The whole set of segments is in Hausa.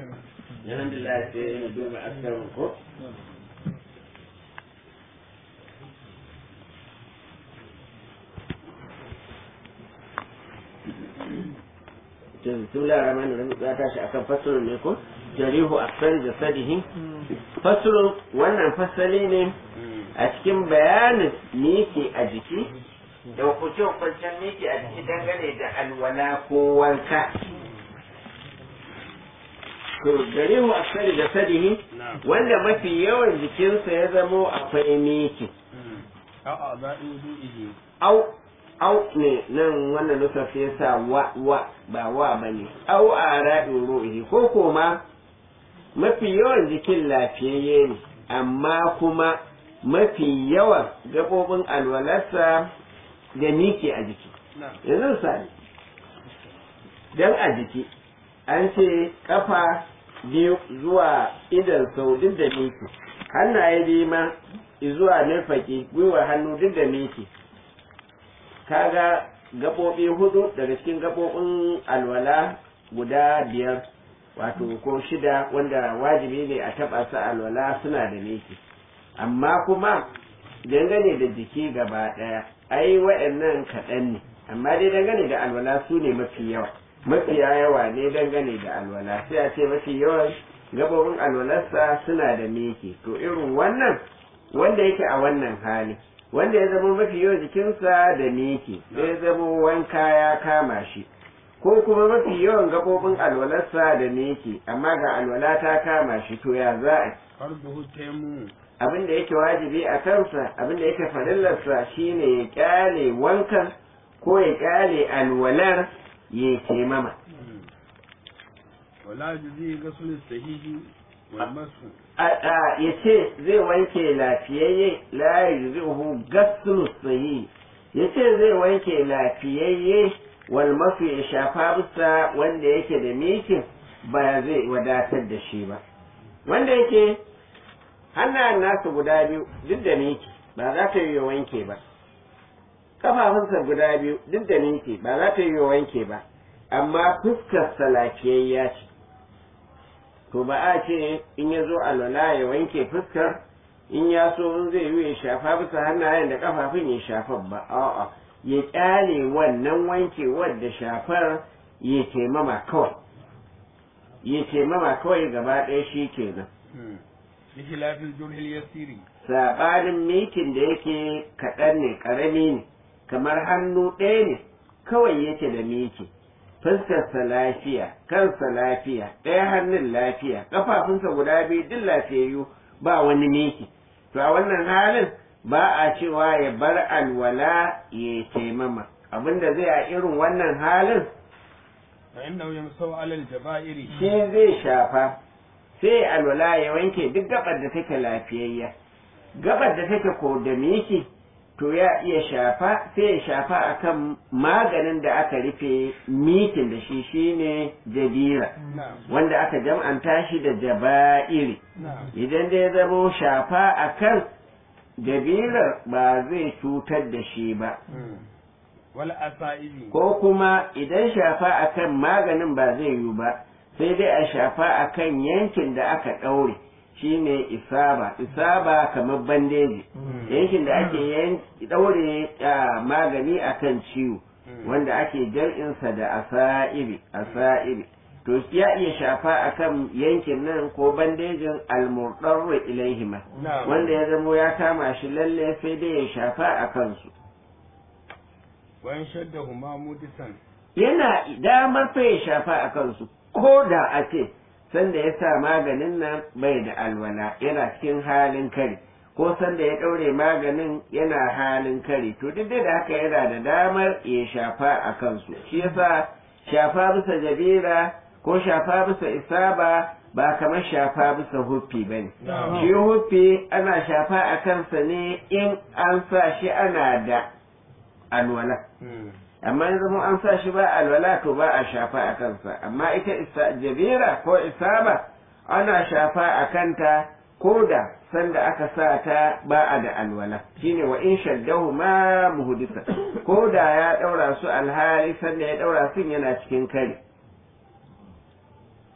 alhamdulillah sai mu duba askarin ko bismillah rahman rahim ya tashi akan fasalin ne ko jarihu aksar jasadihi fasalin wannan fasali ne a cikin bayanin miki a jiki da hukunce hukuncen miki a jiki dangane da alwala ko wanka to jarihu aksar jasadihi wanda mafi yawan jikinsa ya zamo akwai miki au au ne nan wannan nusar sai sa wa wa ba wa ba ne au a raɗin ruhi ko kuma mafi yawan jikin lafiyayye ne amma kuma mafi yawan gaɓoɓin alwalarsa da miki a jiki yanzu misali dan a jiki an ce kafa biyu zuwa idan sau duk da miki hannaye biyu ma zuwa nufaki gwiwa hannu duk da miki kaga gaɓoɓi hudu daga cikin gaɓoɓin alwala guda biyar wato ko shida wanda wajibi ne a taɓa su alwala suna da miki amma kuma dangane da jiki gaba ɗaya ai wa'annan kaɗan ne amma dai dangane da alwala su ne mafi yawa mafiya yawa ne dangane da alwala sai a ce mafi yawan gaɓoɓin alwalarsa suna da miki to irin wannan wanda yake a wannan hali wanda ya zama mafi yawan jikinsa da miki da ya zama wanka ya kama shi ko kuma mafi yawan gaɓoɓin alwalarsa da miki amma ga alwala ta kama shi to ya za a abin da yake wajibi a kansa abin da yake farillarsa shine ya kyale wankan ko ya kyale alwalar ya taimama wala juzi gasul sahihi wal masu ya ce zai wanke lafiyayye la yuzihu gaslu sahi ya ce zai wanke lafiyayye wal masu ya shafa bisa wanda yake da mikin ba zai wadatar da shi ba wanda yake hannayen nasu guda biyu duk da miki ba za ta yi wanke ba kafafunsa guda biyu duk da miki ba za ta yi wanke ba amma fuskarsa lafiyayya ce to ba a ce in ya zo alwala ya wanke fuskar in ya so in zai yi ya shafa bisa hannayen da kafafun ya shafa ba a'a ya kyale wannan wankewar da shafar ya taimama kawai ya taimama kawai gaba ɗaya shi kenan bihilafil jurhil yasiri saɓanin mikin da yake kaɗan ne ƙarami ne kamar hannu ɗaya ne kawai yake da miki fuskarsa lafiya kansa lafiya ɗaya hannun lafiya ƙafafunsa guda biyu duk lafiyayyu ba wani miki to a wannan halin ba a cewa ya bar alwala ya taimama abinda zai a irin wannan halin fa innahu yamsau ala al-jaba'iri shi zai shafa sai alwala ya wanke duk gabar da take lafiyayya gabar da take ko da miki to ya iya shafa sai ya shafa akan maganin da aka rufe mikin da shi shine jabira wanda aka jam'anta shi da jaba'iri idan da ya zamo shafa akan jabirar ba zai cutar da shi ba wal asa'ibi ko kuma idan shafa akan maganin ba zai yi ba sai dai a shafa akan yankin da aka ɗaure shine isaba isaba kamar bandeji yankin da ake daure magani akan ciwo wanda ake jar'insa da asa'ibi asa'ibi to ya iya shafa akan yankin nan ko bandejin almurdarru ilaihima wanda ya zamo ya kama shi lalle sai dai ya shafa a kansu wayan shaddahuma mudisan yana damar fa ya shafa a kansu ko da a ce sanda ya sa maganin nan bai da alwala yana cikin halin kari ko sanda ya ɗaure maganin yana halin kari to duk da haka yana da damar ya shafa a kansu shi yasa shafa bisa jabira ko shafa bisa isaba ba kamar shafa bisa huffi ba ne shi huffi ana shafa a kansa ne in an sa shi ana da alwala amma yanzu mu an sa shi ba alwala to ba a shafa a kansa amma ita jabira ko isaba ana shafa a kanta ko da sanda aka sa ta ba a da alwala shine wa in shaddahu ma muhdisa ko da ya daura su alhali sanda ya daura sun yana cikin kare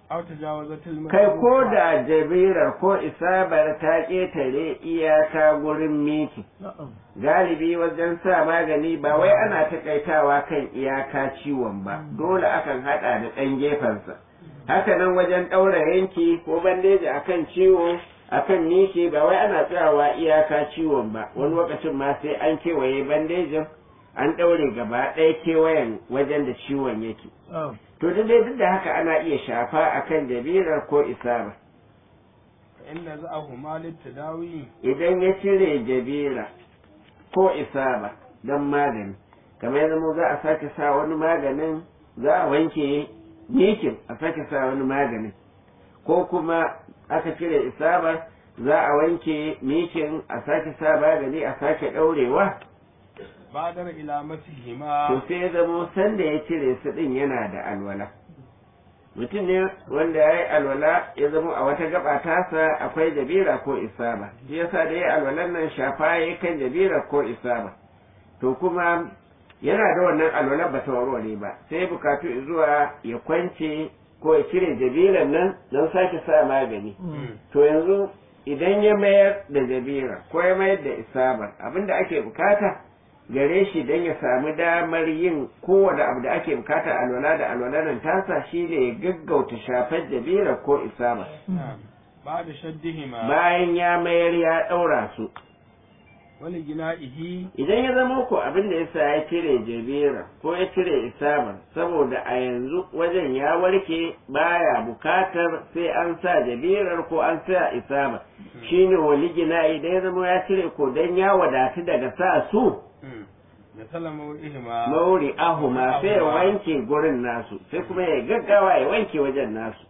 aw tajawazatil kai ko da jabirar ko isabar ta ƙetare iyaka gurin miki galibi wajen sa magani ba wai ana takaitawa kan iyaka ciwon ba dole akan hada da ɗan gefensa haka nan wajen ɗaura yanki ko bandeji akan ciwo akan miki ba wai ana tsayawa iyaka ciwon ba wani lokacin ma sai an kewaye bandejin an ɗaure gaba ɗaya kewayen wajen da ciwon yake to duk dai duk da haka ana iya shafa akan jabirar ko isaba inna za'ahuma litadawi idan ya cire jabira ko isaba don magani kamar ya zama za a sake sa wani maganin za a wanke mikin a sake sa wani maganin ko kuma aka cire isaba za a wanke mikin a sake sa magani a sake ɗaurewa badar ila masihima to sai ya zamo sanda ya cire su ɗin yana da alwala mutum ne wanda ya yi alwala ya zama a wata gaba tasa akwai jabira ko isaba shi yasa da ya alwalan nan shafa ya kan jabira ko isaba to kuma yana da wannan alwalar ba ta warware ba sai ya bukatu zuwa ya kwance ko ya cire jabiran nan don sake sa magani to yanzu idan ya mayar da jabira ko ya mayar da isabar abinda ake bukata gare shi don ya samu damar yin kowane abu da ake bukata alwala da alwala nan tasa shi ne ya gaggauta shafar jabira ko isaba ba da shaddihima bayan ya mayar ya ɗaura su wani gina'ihi idan ya zama ko abin da yasa ya cire jabira ko ya cire isabar saboda a yanzu wajen ya warke baya bukatar sai an sa jabirar ko an sa isabar shine wali gina'i idan ya zama ya cire ko dan ya wadatu daga sa su ya salama ihima mauri ahuma sai ya wanke gurin nasu sai kuma ya gaggawa ya wanke wajen nasu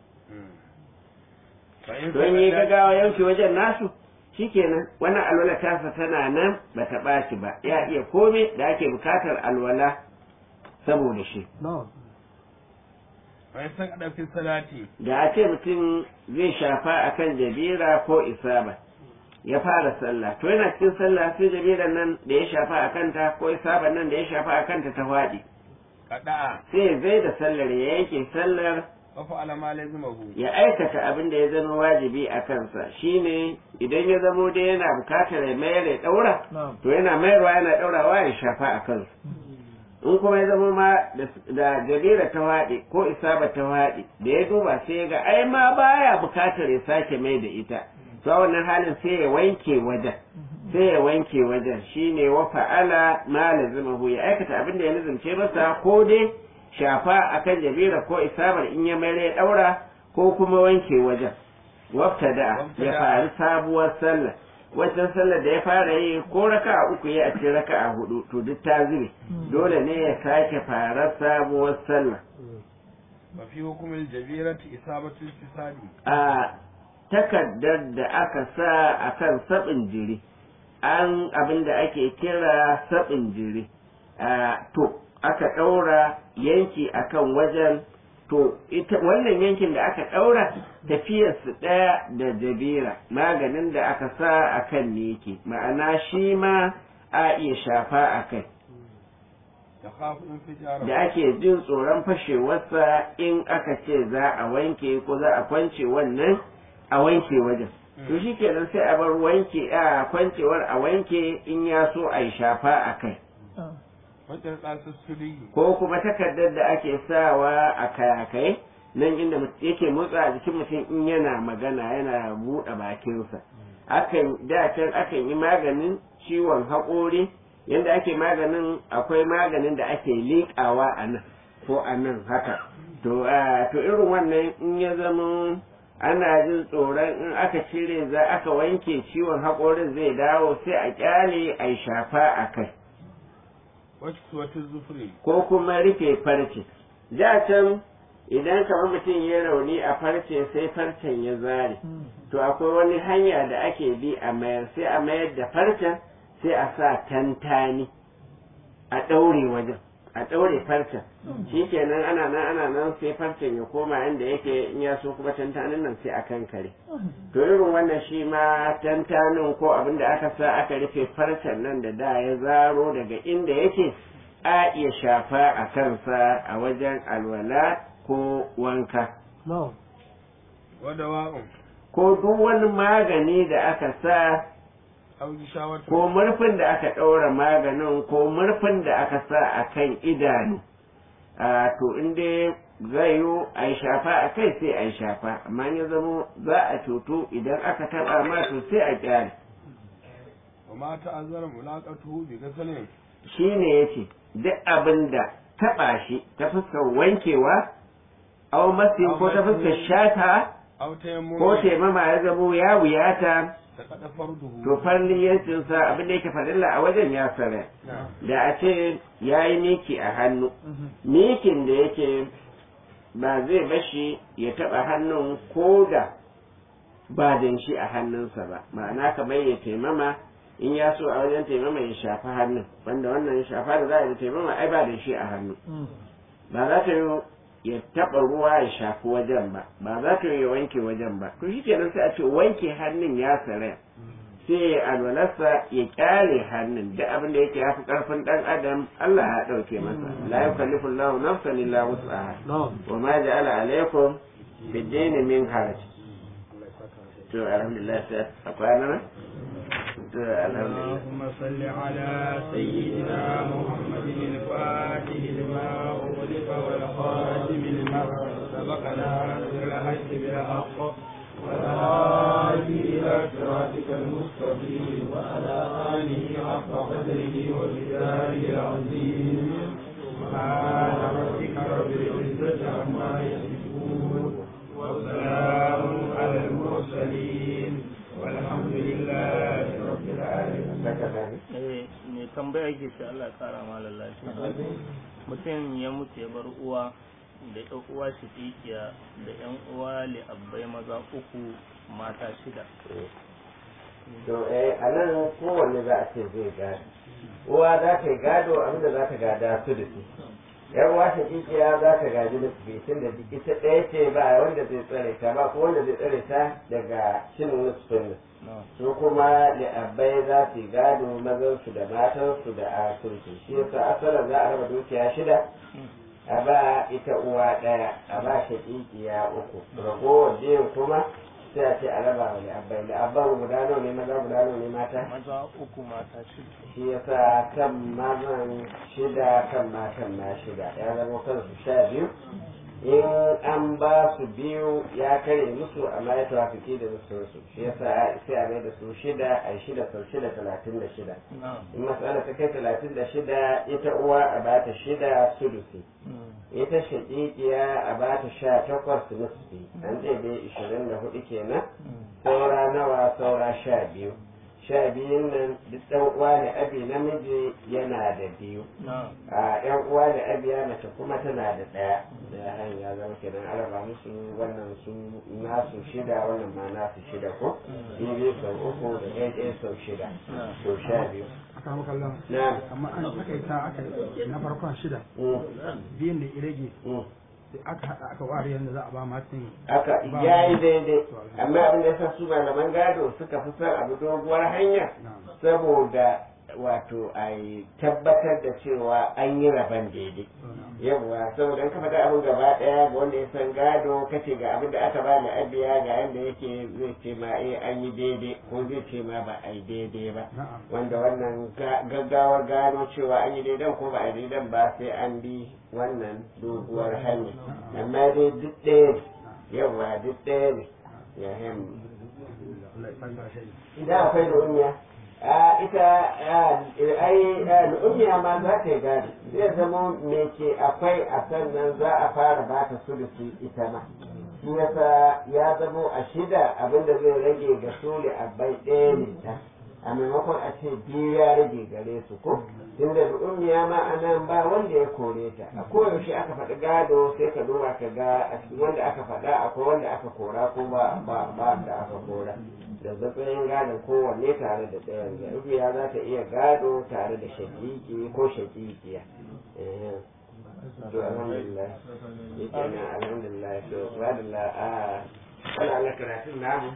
don yi gaggawa ya wanke wajen nasu shikenan wannan alwala tasa tana nan ba ta ɓaci ba ya iya kome da ake bukatar alwala saboda shi bai san ɗauki salati da a ce mutum zai shafa akan jabira ko isaba ya fara sallah to yana cikin sallah sai jabiran nan da ya shafa a kanta ko isaban nan da ya shafa a kanta ta faɗi kaɗa'a sai zai da sallar ya yanke sallar wafa alama lazimahu ya aikata abin da ya zama wajibi a kansa shine idan ya zamo dai yana bukatar ya mayar ya ɗaura to yana mayarwa yana ɗaurawa ya shafa a kansa in kuma ya zama ma da jabira ta waɗe ko isaba ta waɗe da ya duba sai ya ga ai ma baya bukatar ya sake mai da ita to a wannan halin sai ya wanke wajen sai ya wanke wajen shine wa fa'ala ma lazimahu ya aikata abin da ya lazimce masa ko dai shafa akan jabira ko isabar in ya mayar ya daura ko kuma wanke wajen wafta da ya faru sabuwar sallah wancan sallar da ya fara yi ko raka uku ya a cikin raka a hudu to duk ta zube dole ne ya sake fara sabuwar sallah wa fi hukumil jabirati isabatul fisadi a takardar da aka sa a kan saɓin jiri an abin da ake kira saɓin jiri to aka ɗaura yanki akan wajen to ita wannan yankin da aka ɗaura tafiyarsu ɗaya da jabira maganin da aka sa a kan ne yake ma'ana shi ma a iya shafa a kai da khafin fijara da ake jin tsoron fashewarsa in aka ce za a wanke ko za a kwance wannan a wanke wajen to shi kenan sai a bar wanke a kwancewar a wanke in ya so a yi shafa a kai wajen ɗansu suri ko kuma takardar da ake sawa a kayakai nan inda mut- yake motsa a jikin mutum in yana magana yana buɗe bakinsa akan da can akan yi maganin ciwon haƙori yadda ake maganin akwai maganin da ake liƙawa a nan ko a nan haka to a to irin wannan in ya zama ana jin tsoron in aka cire za aka wanke ciwon haƙorin zai dawo sai a ƙyale a yi shafa a kai wasu wata zufuri ko kuma rufe farce da can idan kamar mutum ya rauni a farce sai farcen ya zare to akwai wani hanya da ake bi a mayar sai a mayar da farcen sai a sa tantani a ɗaure wajen a ɗaure farcen shi kenan ana nan ana nan sai farcen ya koma inda yake in ya so kuma tantanin nan sai a kankare to irin wannan shi ma tantanin ko abin da aka sa aka rufe farcen nan da da ya zaro daga inda yake a iya shafa a kansa a wajen alwala ko wanka ودواء ko duk wani magani da aka sa أو غشاوة ko murfin da aka ɗaura maganin ko murfin da aka sa a kan idanu a to in dai zai yi a yi shafa a kai sai a yi shafa amma in ya zama za a cutu idan aka taɓa ma to sai a kyale وما تأذر ملاقته بغسل shi ne ya ce duk abin da taɓa shi ta fuskar wankewa au masin ko ta fuskar shata أو تيمم ko taimama ya zamo ya wuyata سقط فرده to farliyancinsa abin da yake farilla a wajen ya sare نعم da a ce ya yi miki a hannu mikin da yake ba zai bashi ya taɓa hannun ko da ba da shi a hannunsa ba ma'ana kamar ya taimama in ya so a wajen taimama ya shafi hannun wanda wannan shafa da za a yi da taimama ai ba da shi a hannu ba za ta yi ya taɓa ruwa ya shafi wajen ba ba za ta yi ya wanke wajen ba to shi kenan sai a ce wanke hannun ya sare sai ya alwalarsa ya kyale hannun duk abin da yake yafi karfin dan adam Allah ya dauke masa la yukallifu Allahu nafsan illa wus'aha wa ma ja'ala alaykum bid-dini min haraj to alhamdulillah sai akwai nan to alhamdulillah اللهم صل على سيدنا محمد الفاتح لما أغلق والخاتم لما سبقنا بالحق بالحق والهادي إلى صراطك المستقيم وعلى آله حق قدره ومقداره العظيم سبحان ربك رب العزة عما يصفون وسلام على المرسلين والحمد لله رب العالمين saka dani eh mai tambaya ke ce Allah ya kara ma lallashi mutum ya mutu ya bar uwa da ƴan uwa shaƙiƙiya da ƴan uwa li'abbai maza uku mata shida to eh anan kowanne za a ce zai gado uwa za ta yi gado abinda za ta gada su da su yar uwa shakikiya za ta gaji da su tun da ita ɗaya ce ba wanda zai tsare ta ba ko wanda zai tsare ta daga cin nusfin su kuma li'abbai za su yi gado mazansu da matansu da asursu shi yasa asalin za a raba dukiya shida a ba ita uwa ɗaya a ba shakikiya uku ragowar biyun kuma sai a ce a raba wa li'abbai li'abban guda nawa ne maza guda nawa ne mata maza uku mata shida shi yasa kan mazan shida kan matan ma shida ya zama kansu sha biyu in an ba su biyu ya kare musu amma ya tawafiki da musu shi yasa sai a mai da su shida a shida sau shida talatin da shida na'am in matsala ta kai talatin da shida ita uwa a ba ta shida sulusi ita shaƙiƙiya a ba ta sha takwas nisfi an ɗebe ishirin da hudu kenan saura nawa saura sha biyu sha biyun nan duk ɗan uwa da abi namiji yana da biyu na'am a yan uwa da abiya mace kuma tana da ɗaya da hanya zama kenan araba musu wannan su nasu shida wannan ma nasu shida ko biyu sau uku da ɗaya ɗaya sau shida to sha biyu aka maka Allah na amma an aka yi ta aka yi na farkon shida biyan da irage sai aka haɗa aka ware yadda za a ba matan aka ya yi daidai amma abin da yasa su malaman gado suka fi son abu doguwar hanya saboda wato a yi tabbatar da cewa an yi rabon daidai yawwa saboda in ka faɗa abin gaba ɗaya ga wanda ya san gado kace ga abin da aka ba da abiya ga yanda yake zai ce ma eh an yi daidai ko zai ce ma ba a yi daidai ba na'am wanda wannan ga- gaggawar gano cewa an yi daidan ko ba a yi daidan ba sai an bi wannan doguwar hanya amma dai duk ɗaya ne yawa duk ɗaya ne ya hem Allah ya sanya shi idan akwai lu'umiya a ita a, ai a, lu'umiya ma za ta yi gado zai zama me ke akwai a sannan za a fara ba ta sulusi ita ma shi yasa ya zamo a shida abinda zai rage ga sule a bai ɗaya ne ta a maimakon a ce biyu ya rage gare su ko tunda lu'umiya ma a nan ba wanda ya kore ta a koyaushe aka faɗi gado sai ka duba ka ga a cikin wanda aka faɗa akwai wanda aka kora ko ba ba ba da aka kora da matsayin gadon kowanne tare da ɗayan lu'umiya za ta iya gado tare da shakiki ko shakikiya Eh, to alhamdulillah yake na alhamdulillah to alhamdulillah a wala Allah karatun namu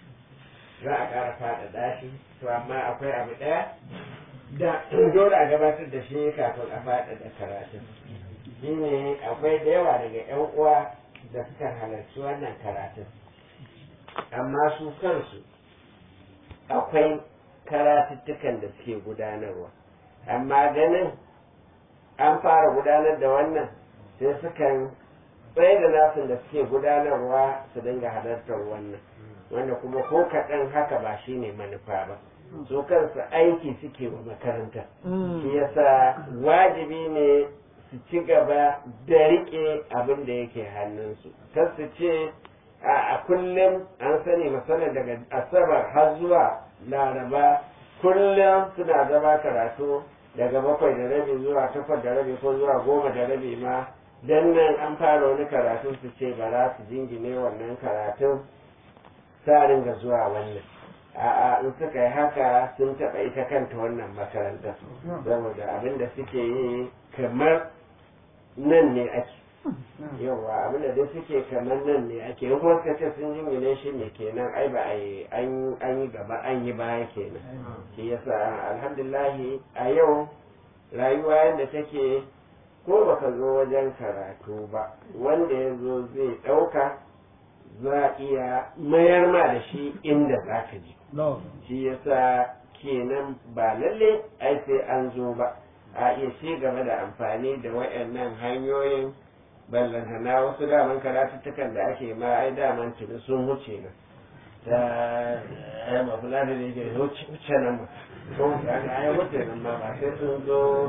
za a ƙara faɗaɗa shi to amma akwai abu ɗaya da dole a gabatar da shi kafin a faɗaɗa karatun shi ne akwai da yawa daga 'yan uwa da suka halarci wannan karatun amma su kansu akwai karatuttukan da suke gudanarwa amma ganin an fara gudanar da wannan sai sukan tsaye da nasin da suke gudanarwa su dinga halartar wannan wanda kuma ko kaɗan haka ba shi ne manufa ba su kansu aiki suke wa makaranta shi yasa wajibi ne su ci gaba da riƙe abin da yake hannunsu kar su ce a kullum an sani misalin daga asabar har zuwa laraba kullum suna zama karatu daga bakwai da rabi zuwa takwas da rabi ko zuwa goma da rabi ma dan nan an fara wani karatu su ce ba za su jingine wannan karatun sa ringa zuwa wannan a'a in suka yi haka sun taɓa ita kanta wannan makaranta saboda abin da suke yi kamar nan ne ake yawa abin da dai suke kamar nan ne ake in kuma suka ce sun jingine shi ne kenan ai ba a yi an yi gaba an yi baya kenan shi yasa alhamdulahi a yau rayuwa yadda take ko baka zo wajen karatu ba wanda ya zo zai ɗauka za a iya mayar ma da shi inda za ka ji shi yasa kenan ba lalle ai sai an zo ba a iya ci gaba da amfani da wayannan hanyoyin ballantana wasu daman karatuttukan da ake ma ai daman tuni sun wuce nan ta ai mafula da yake wuce nan ba ko ai wuce nan ma ba sai sun zo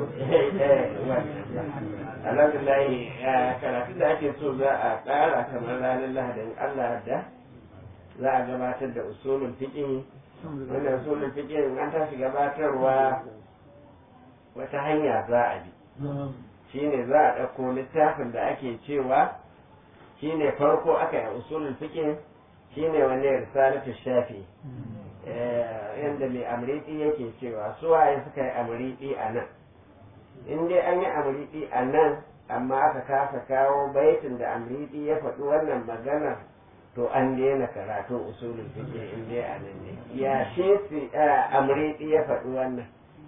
alhamdulillah karatun da ake so za a ƙara kamar ranar lahadin allah da za a gabatar da usulun fiƙin wannan usulun fiƙin an tashi gabatarwa wata hanya za a bi shine za a ɗauko littafin da ake cewa shine farko aka yi usulun fiƙin shine wanne risalatu shafi yadda mai amriti yake cewa suwaye suka yi amriti a nan in dai an yi amriti a nan amma aka kasa kawo baitin da amriti ya faɗi wannan magana to an daina karatun usulun fiƙe in dai a nan ne ya shi amriti ya faɗi wannan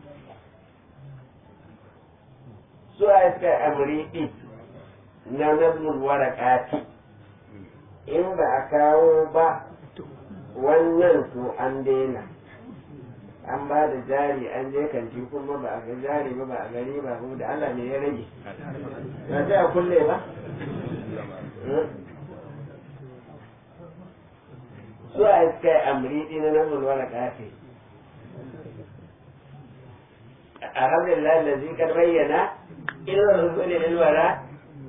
suwaye suka yi amriti na nazmul warakati in ba a kawo ba wannan to an daina an ba da jari an je kanti kuma ba a ga jari ba ba a gari ba kuma da Allah ne ya rage ba sai a kulle ba su a iska yi amri na nan mulwara kafe alhamdulillah da zikar bayyana irin rusulun ilwara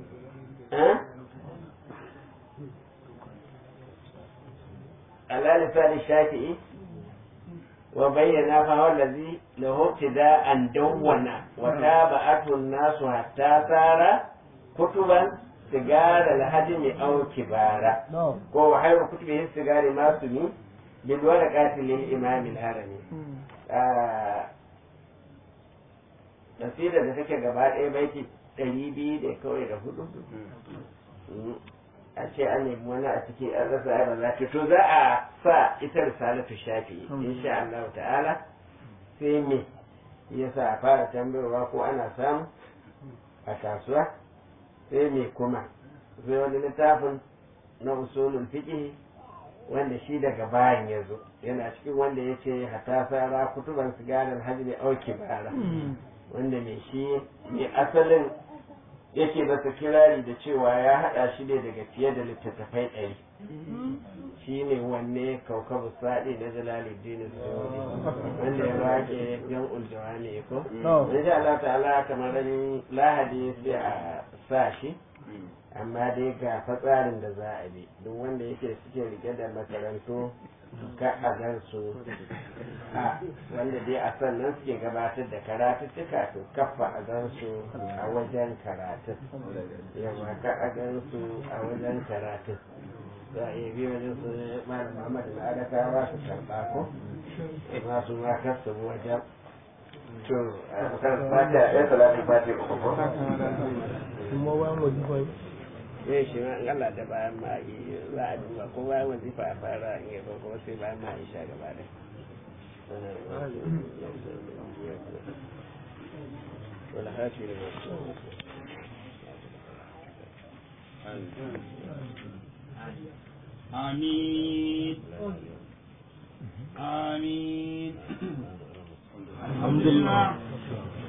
على لسان الشافعي وبين فهو الذي له ابتداء دون وتابعته الناس حتى صار كتبا سجار الهدم او كبارا وهو خير كتبه السجار ما سمي بالورقات للامام الهرمي nasira da take gaba ɗaya baiti ɗari biyu da kawai da hudu a ce an nemi wani a ciki an rasa ai ba za ta to za a sa ita risalatu shafi insha Allah ta'ala sai me yasa a fara tambayarwa ko ana samu a kasuwa sai me kuma sai wani littafin na usulul fiqh wanda shi daga bayan ya zo yana cikin wanda ya ce hata sara kutuban sigarar hajji auki bara wanda mai shi mai asalin yake masa kirari da cewa ya haɗa shi ne daga fiye da littattafai ɗari shi ne wanne kaukabu saɗi na jalaluddin suyuni wanda ya wake yan uljawa ne ko insha Allah ta'ala kamar lahadi sai a sa shi amma dai ga fatsarin da za a bi duk wanda yake suke rike da makarantu ka a gan su a wanda dai a sannan suke gabatar da karatuttuka to kafa a gan su a wajen karatun yawa ka a gan su a wajen karatun za a iya biyo wajen su malam Muhammad da adaka ba su karɓa ko ma su ma kasu wajen to a kan fata ya salatu fati uku ko kuma wani wajifa zai shi ma in Allah da bayan ma yi za a duba ko bayan wazifa a fara in yabo kuma sai bayan ma isha gaba da wala hafi da masu آمين آمين الحمد لله